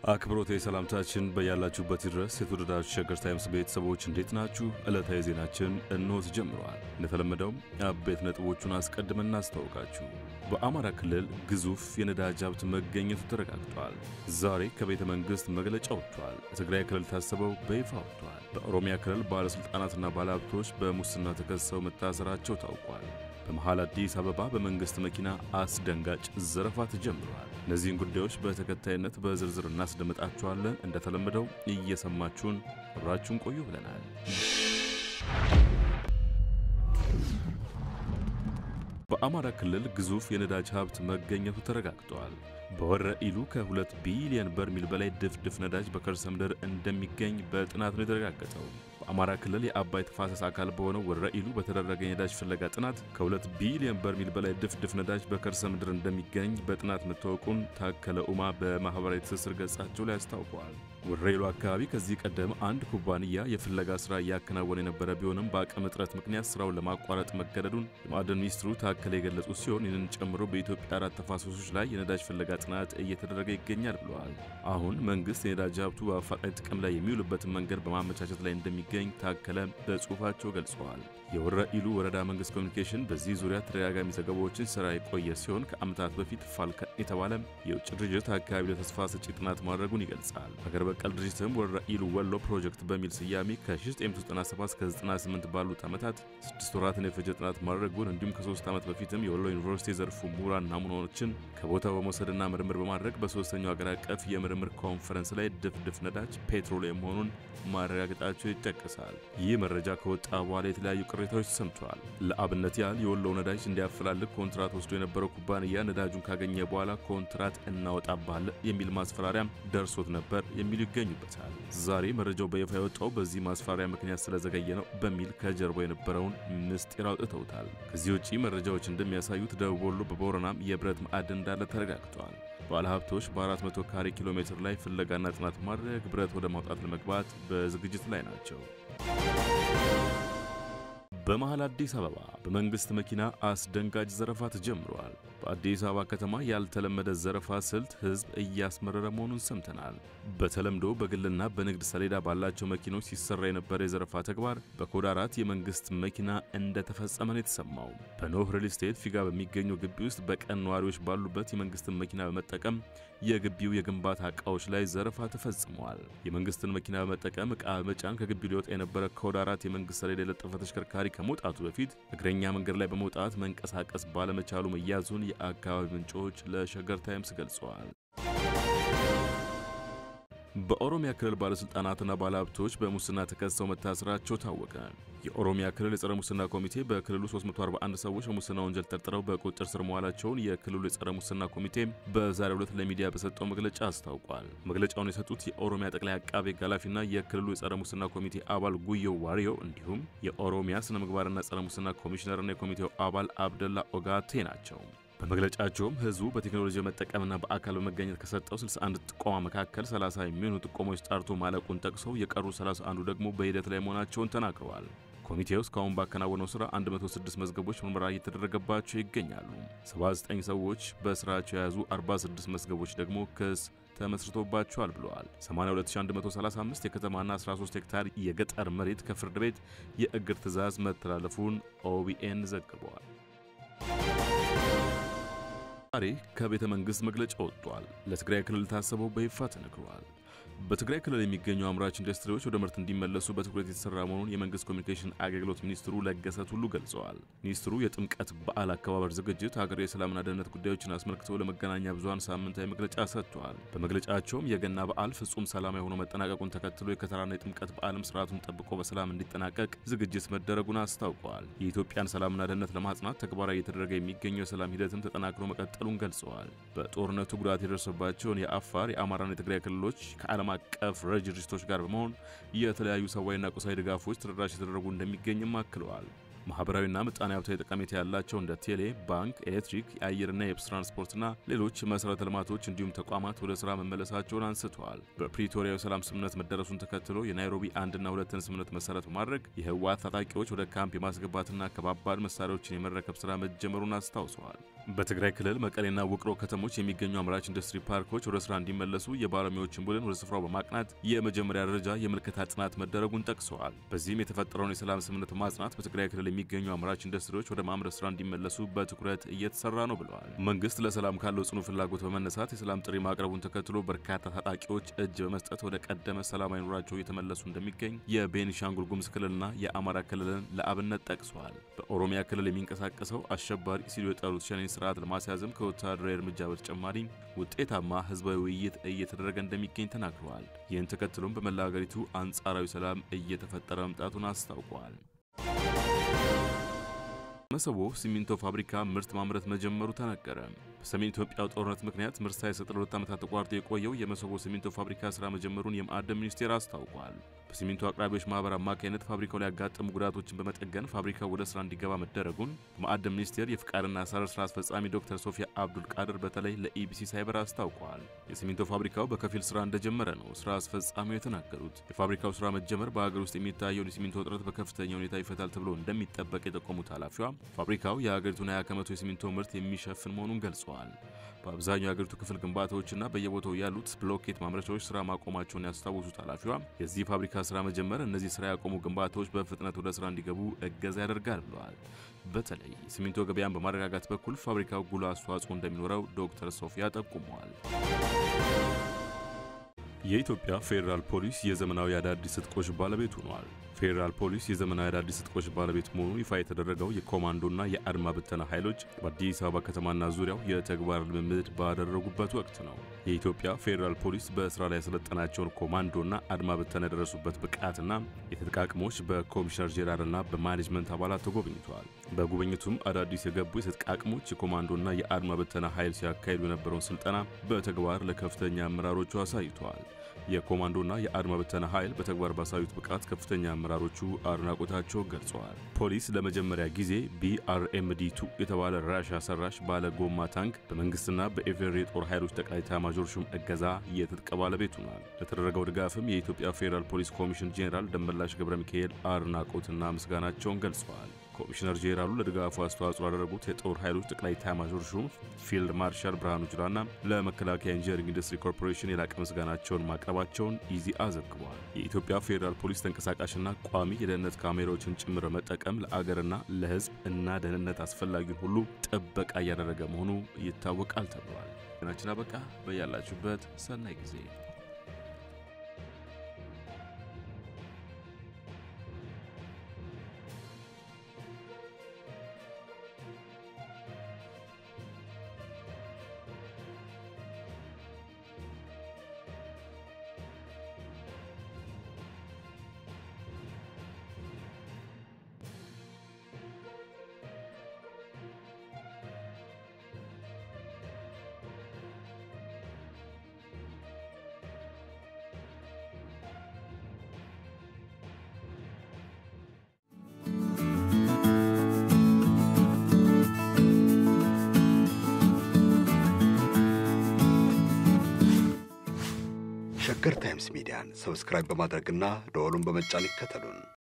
አክብሮት የሰላምታችን በያላችሁበት ድረስ የተወደዳችሁ ሸገር ታይምስ ቤተሰቦች እንዴት ናችሁ? ዕለታዊ ዜናችን እንሆ ተጀምረዋል። እንደተለመደው አበይት ነጥቦቹን አስቀድመን እናስታውቃችሁ። በአማራ ክልል ግዙፍ የነዳጅ ሀብት መገኘቱ ተረጋግጧል። ዛሬ ከቤተ መንግሥት መግለጫ ወጥቷል። የትግራይ ክልል ታስበው በይፋ ወጥቷል። በኦሮሚያ ክልል ባለሥልጣናትና ባለሀብቶች በሙስና ተከሰው መታሰራቸው ታውቋል። በመሃል አዲስ አበባ በመንግስት መኪና አስደንጋጭ ዘረፋ ተጀምረዋል። እነዚህን ጉዳዮች በተከታይነት በዝርዝር እናስደምጣችኋለን። እንደተለመደው እየሰማችሁን አብራችሁን ቆዩ ብለናል። በአማራ ክልል ግዙፍ የነዳጅ ሀብት መገኘቱ ተረጋግጧል። በወረ ኢሉ ከ2 ቢሊዮን በርሜል በላይ ድፍድፍ ነዳጅ በከርሰ ምድር እንደሚገኝ በጥናት ነው የተረጋገጠው። በአማራ ክልል የአባይ ተፋሰስ አካል በሆነው ወረ ኢሉ በተደረገ የነዳጅ ፍለጋ ጥናት ከ2 ቢሊዮን በርሜል በላይ ድፍድፍ ነዳጅ በከርሰ ምድር እንደሚገኝ በጥናት መታወቁን ታከለ ኡማ በማህበራዊ ትስስር ገጻቸው ላይ አስታውቀዋል። ወረ ኢሉ አካባቢ ከዚህ ቀደም አንድ ኩባንያ የፍለጋ ስራ እያከናወነ የነበረ ቢሆንም በአቅም እጥረት ምክንያት ስራውን ለማቋረጥ መገደዱን የማዕድን ሚኒስትሩ ታከለ የገለጹ ሲሆን ይህንን ጨምሮ በኢትዮጵያ አራት ተፋሰሶች ላይ የነዳጅ ፍለጋ ጥናት እየተደረገ ይገኛል ብለዋል። አሁን መንግስት የነዳጅ ሀብቱ በአፋጣኝ ጥቅም ላይ የሚውልበትን መንገድ በማመቻቸት ላይ እንደሚገኝ ታከለ በጽሁፋቸው ገልጸዋል። የወረ ኢሉ ወረዳ መንግስት ኮሚኒኬሽን በዚህ ዙሪያ ተደጋጋሚ ዘገባዎችን ስራ የቆየ ሲሆን ከዓመታት በፊት ፋልከን የተባለ የውጭ ድርጅት አካባቢ ለተስፋ ሰጪ ጥናት ማድረጉን ይገልጻል። ሀገር በቀል ድርጅትም ወረ ኢሉ ወሎ ፕሮጀክት በሚል ስያሜ ከ1997 እስከ 98 ባሉት ዓመታት ስድስት ወራትን የፈጀ ጥናት ማድረጉን እንዲሁም ከሶስት ዓመት በፊትም የወሎ ዩኒቨርሲቲ የዘርፉ ምሁራን ናሙናዎችን ከቦታው በመውሰድና ምርምር በማድረግ በሶስተኛው ሀገር አቀፍ የምርምር ኮንፈረንስ ላይ ድፍድፍ ነዳጅ ፔትሮሊየም መሆኑን ማረጋገጣቸው ይጠቀሳል። ይህ መረጃ ከወጣ በኋላ የተለያዩ ቅሬታዎች ሰምተዋል። ለአብነት ያህል የወሎው ነዳጅ እንዲያፈላልግ ኮንትራት ወስዶ የነበረው ኩባንያ ነዳጁን ካገኘ በኋላ ኮንትራት እናወጣባለን የሚል ማስፈራሪያም ደርሶት ነበር የሚሉ ይገኙበታል። ዛሬ መረጃው በይፋ የወጣው በዚህ ማስፈራሪያ ምክንያት ስለዘገየ ነው በሚል ከጀርባው የነበረውን ምስጢር አውጥተውታል። ከዚህ ውጪ መረጃዎች እንደሚያሳዩት ደቡብ ወሎ በቦረናም የብረት ማዕድን እንዳለ ተረጋግጧል። ባለሀብቶች በ400 ካሬ ኪሎ ሜትር ላይ ፍለጋና ጥናት ማድረግ ብረት ወደ ማውጣት ለመግባት በዝግጅት ላይ ናቸው። በመሃል አዲስ አበባ በመንግስት መኪና አስደንጋጭ ዘረፋ ተጀምሯል። በአዲስ አበባ ከተማ ያልተለመደ ዘረፋ ስልት ህዝብ እያስመረረ መሆኑን ሰምተናል። በተለምዶ በግልና በንግድ ሰሌዳ ባላቸው መኪኖች ሲሰራ የነበረ የዘረፋ ተግባር በኮድ አራት የመንግስት መኪና እንደተፈጸመ ነው የተሰማው። በኖህ ሪል ስቴት ፊጋ በሚገኘው ግቢ ውስጥ በቀን ነዋሪዎች ባሉበት የመንግስትን መኪና በመጠቀም የግቢው የግንባታ ዕቃዎች ላይ ዘረፋ ተፈጽመዋል። የመንግስትን መኪና በመጠቀም ዕቃ በመጫን ከግቢው ሊወጣ የነበረ ኮድ አራት የመንግስት ሰሌዳ የለጠፈ ተሽከርካሪ ከመውጣቱ በፊት እግረኛ መንገድ ላይ በመውጣት መንቀሳቀስ ባለመቻሉ መያዙን የአካባቢ ምንጮች ለሸገር ታይምስ ገልጸዋል። በኦሮሚያ ክልል ባለሥልጣናትና ባለሀብቶች በሙስና ተከሰው መታሰራቸው ታወቀ። የኦሮሚያ ክልል የጸረ ሙስና ኮሚቴ በክልሉ 341 ሰዎች በሙስና ወንጀል ጠርጥረው በቁጥጥር ስር መዋላቸውን የክልሉ የጸረ ሙስና ኮሚቴ በዛሬው ዕለት ለሚዲያ በሰጠው መግለጫ አስታውቋል። መግለጫውን የሰጡት የኦሮሚያ ጠቅላይ አቃቤ ሕግ ኃላፊና የክልሉ የጸረ ሙስና ኮሚቴ አባል ጉዮ ዋሪዮ እንዲሁም የኦሮሚያ ስነ ምግባርና ጸረ ሙስና ኮሚሽነርና የኮሚቴው አባል አብደላ ኦጋቴ ናቸው። በመግለጫቸውም ህዝቡ በቴክኖሎጂ መጠቀምና በአካል በመገኘት ከሰጠው 61 ጥቆማ መካከል 30 የሚሆኑ ጥቆሞች ጣርቶ ማለቁን ጠቅሰው የቀሩ 31ዱ ደግሞ በሂደት ላይ መሆናቸውን ተናግረዋል። ኮሚቴው እስካሁን ባከናወነው ስራ 106 መዝገቦች ምርመራ እየተደረገባቸው ይገኛሉ። 79 ሰዎች በስራቸው የያዙ 46 መዝገቦች ደግሞ ክስ ተመስርቶባቸዋል ብለዋል። 82135 የከተማና 13 ሄክታር የገጠር መሬት ከፍርድ ቤት የእግድ ትዕዛዝ መተላለፉን ኦቢኤን ዘግበዋል። ዛሬ ከቤተ መንግሥት መግለጫ ወጥቷል። ለትግራይ ክልል ታሰበው በይፋ ተነግሯል። በትግራይ ክልል የሚገኙ አምራች ኢንዱስትሪዎች ወደ ምርት እንዲመለሱ በትኩረት የተሰራ መሆኑን የመንግስት ኮሚኒኬሽን አገልግሎት ሚኒስትሩ ለገሰ ቱሉ ገልጸዋል። ሚኒስትሩ የጥምቀት በዓል አከባበር ዝግጅት ሀገራዊ የሰላምና ደህንነት ጉዳዮችን አስመልክቶ ለመገናኛ ብዙኃን ሳምንታዊ መግለጫ ሰጥተዋል። በመግለጫቸውም የገና በዓል ፍጹም ሰላማዊ ሆኖ መጠናቀቁን ተከትሎ የከተራና የጥምቀት በዓልም ስርዓቱን ጠብቆ በሰላም እንዲጠናቀቅ ዝግጅት መደረጉን አስታውቀዋል። የኢትዮጵያን ሰላምና ደህንነት ለማጽናት ተግባራዊ እየተደረገ የሚገኘው የሰላም ሂደትም ተጠናክሮ መቀጠሉን ገልጸዋል። በጦርነቱ ጉዳት የደረሰባቸውን የአፋር የአማራና የትግራይ ክልሎች ከዓለም አቀፍ ረጅ ድርጅቶች ጋር በመሆን የተለያዩ ሰብአዊና ቁሳዊ ድጋፎች ተደራሽ የተደረጉ እንደሚገኝም አክለዋል። ማህበራዊና ምጣኔ ሀብታዊ ጠቀሜታ ያላቸው እንደ ቴሌ፣ ባንክ፣ ኤሌክትሪክ፣ የአየርና የብስ ትራንስፖርትና ሌሎች መሠረተ ልማቶች እንዲሁም ተቋማት ወደ ሥራ መመለሳቸውን አንስተዋል። በፕሪቶሪያው ሰላም ስምምነት መደረሱን ተከትሎ የናይሮቢ አንድና ሁለትን ስምምነት መሠረት በማድረግ የህወሓት ታጣቂዎች ወደ ካምፕ የማስገባትና ከባባድ መሳሪያዎችን የመረከብ ሥራ መጀመሩን አስታውሰዋል። በትግራይ ክልል መቀሌና ውቅሮ ከተሞች የሚገኙ አምራች ኢንዱስትሪ ፓርኮች ወደ ስራ እንዲመለሱ የባለሙያዎችን ቡድን ወደ ስፍራው በማቅናት የመጀመሪያ ደረጃ የምልከታ ጥናት መደረጉን ጠቅሰዋል። በዚህም የተፈጠረውን የሰላም ስምምነት በማጽናት በትግራይ ክልል የሚገኙ አምራች ኢንዱስትሪዎች ወደ ማምረት ስራ እንዲመለሱ በትኩረት እየተሰራ ነው ብለዋል። መንግስት ለሰላም ካለው ጽኑ ፍላጎት በመነሳት የሰላም ጥሪ ማቅረቡን ተከትሎ በርካታ ታጣቂዎች እጅ በመስጠት ወደ ቀደመ ሰላማዊ ኑሯቸው እየተመለሱ እንደሚገኝ የቤኒሻንጉል ጉሙዝ ክልልና የአማራ ክልልን ለአብነት ጠቅሰዋል። በኦሮሚያ ክልል የሚንቀሳቀሰው አሸባሪ ሲሉ የጠሩት ሸኔ ስርዓት ለማስያዝም ከወታደራዊ እርምጃ በተጨማሪ ውጤታማ ህዝባዊ ውይይት እየተደረገ እንደሚገኝ ተናግረዋል። ይህን ተከትሎም በመላ ሀገሪቱ አንጻራዊ ሰላም እየተፈጠረ መምጣቱን አስታውቀዋል። መሰቦ ሲሚንቶ ፋብሪካ ምርት ማምረት መጀመሩ ተነገረ። በሰሜን ኢትዮጵያው ጦርነት ምክንያት ምርት ሳይሰጥ ለሁለት ዓመታት ተቋርጦ የቆየው የመሰቦ ሲሚንቶ ፋብሪካ ስራ መጀመሩን የማዕድን ሚኒስቴር አስታውቋል። በሲሚንቶ አቅራቢዎች ማህበር አማካኝነት ፋብሪካው ላይ ያጋጠሙ ጉዳቶችን በመጠገን ፋብሪካው ወደ ስራ እንዲገባ መደረጉን በማዕድን ሚኒስቴር የፍቃድና አሰራር ስራ አስፈጻሚ ዶክተር ሶፊያ አብዱል ቃድር በተለይ ለኢቢሲ ሳይበር አስታውቀዋል። የሲሚንቶ ፋብሪካው በከፊል ስራ እንደጀመረ ነው ስራ አስፈጻሚው የተናገሩት። የፋብሪካው ስራ መጀመር በሀገር ውስጥ የሚታየውን የሲሚንቶ እጥረት በከፍተኛ ሁኔታ ይፈታል ተብሎ እንደሚጠበቅ የጠቆሙት ኃላፊዋ ፋብሪካው የሀገሪቱን 20 ከመቶ የሲሚንቶ ምርት የሚሸፍን መሆኑን ገልጸዋል። በአብዛኛው የሀገሪቱ ክፍል ግንባታዎችና በየቦታው ያሉት ብሎኬት ማምረቻዎች ስራ ማቆማቸውን ያስታወሱት ኃላፊዋ የዚህ ፋብሪካ ስራ መጀመር እነዚህ ስራ ያቆሙ ግንባታዎች በፍጥነት ወደ ስራ እንዲገቡ እገዛ ያደርጋል ብለዋል። በተለይ የሲሚንቶ ገበያን በማረጋጋት በኩል ፋብሪካው ጉልህ አስተዋጽኦ እንደሚኖረው ዶክተር ሶፊያ ጠቁመዋል። የኢትዮጵያ ፌዴራል ፖሊስ የዘመናዊ አዳዲስ ትጥቆች ባለቤት ሆኗል። ፌዴራል ፖሊስ የዘመናዊ አዳዲስ ትጥቆች ባለቤት መሆኑ ይፋ የተደረገው የኮማንዶና የአድማ ብተና ኃይሎች በአዲስ አበባ ከተማና ዙሪያው የተግባር ልምምድ ባደረጉበት ወቅት ነው። የኢትዮጵያ ፌዴራል ፖሊስ በስራ ላይ ያሰለጠናቸውን ኮማንዶና አድማ ብተና የደረሱበት ብቃትና የትጥቅ አቅሞች በኮሚሽነር ጄኔራልና በማኔጅመንት አባላት ተጎብኝተዋል። በጉብኝቱም አዳዲስ የገቡ የትጥቅ አቅሞች የኮማንዶና የአድማ ብተና ኃይል ሲያካሂዱ የነበረውን ስልጠና በተግባር ለከፍተኛ አመራሮቹ አሳይተዋል። የኮማንዶና የአድማ ብተና ኃይል በተግባር ባሳዩት ብቃት ከፍተኛ አመራሮቹ አድናቆታቸው ገልጸዋል። ፖሊስ ለመጀመሪያ ጊዜ ቢአርኤምዲ ቱ የተባለ ራሽያ ሰራሽ ባለ ጎማ ታንክ በመንግስትና በኢፌዴሪ የጦር ኃይሎች ጠቅላይ ኤታማዦር ሹም እገዛ የትጥቅ ባለቤት ሆኗል። ለተደረገው ድጋፍም የኢትዮጵያ ፌዴራል ፖሊስ ኮሚሽን ጄኔራል ደመላሽ ገብረ ሚካኤል አድናቆትና ምስጋናቸውን ገልጸዋል። ኮሚሽነር ጄኔራሉ ለድጋፉ አስተዋጽኦ ላደረጉት የጦር ኃይሎች ጠቅላይ ኤታማዦር ሹም ፊልድ ማርሻል ብርሃኑ ጁላና ለመከላከያ ኢንጂነሪንግ ኢንዱስትሪ ኮርፖሬሽን የላቀ ምስጋናቸውን ማቅረባቸውን ኢዜአ ዘግቧል። የኢትዮጵያ ፌዴራል ፖሊስ ተንቀሳቃሽና ቋሚ የደህንነት ካሜራዎችን ጭምር መጠቀም ለአገርና ለሕዝብ እና ደህንነት አስፈላጊውን ሁሉ ጥበቃ እያደረገ መሆኑ ይታወቃል ተብሏል። ዜናችን አበቃ። በያላችሁበት ሰናይ ጊዜ ሸገር ታይምስ ሚዲያን ሰብስክራይብ በማድረግና ደወሉን በመጫን ይከተሉን።